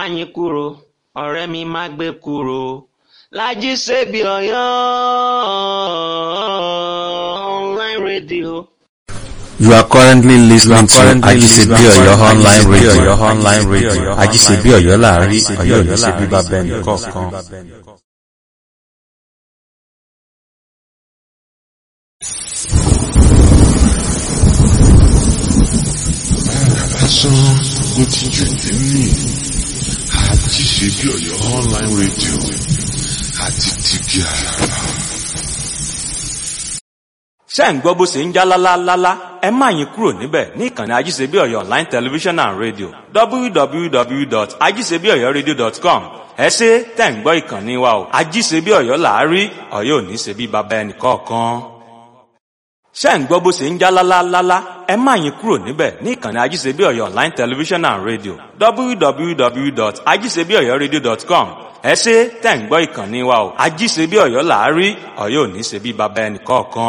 yín kúrò ọ̀rẹ́ mi má gbé kúrò Lájí Ṣebí Ọ̀yọ́ online radio. You are currently listening to Ajisebi Oyo online radio. online radio. Ajisebi Oyo láàrin Ọ̀yọ́ ní ṣe bíbá bẹ́ẹ̀ni kọ̀ọ̀kan. lásán ló ti jù nínú Ajíṣebí Ọ̀yọ́ online radio àti tìbí àràbà. ṣé ń gbọ́ bó ṣe ń já lálálálá ẹ má yín kúrò níbẹ̀ ní ìkànnì ajíṣebí ọ̀yọ́ online television and radio www.ajíṣebíọ̀yọ́radio.com ẹ ṣe tẹ̀ ń gbọ́ ìkànnì wa o ajíṣebí ọ̀yọ́ làárí ọ̀yọ́ ò ní ṣe bí baba ẹnì kọ̀ọ̀kan ṣé ń gbọ́ bó ṣe ń já lálálálá ẹ má yín kúrò níbẹ̀ ní ìkànnì ajíṣebí ọ̀yọ́ online television and radio www.ajíṣebíọ̀yọ́radio.com ẹ ṣe tẹ̀ ń gbọ́ ìkànnì wa o ajíṣebí ọ̀yọ́ làárí ọ̀yọ́ ò ní ṣe bí baba ẹnì kọ̀ọ̀kan.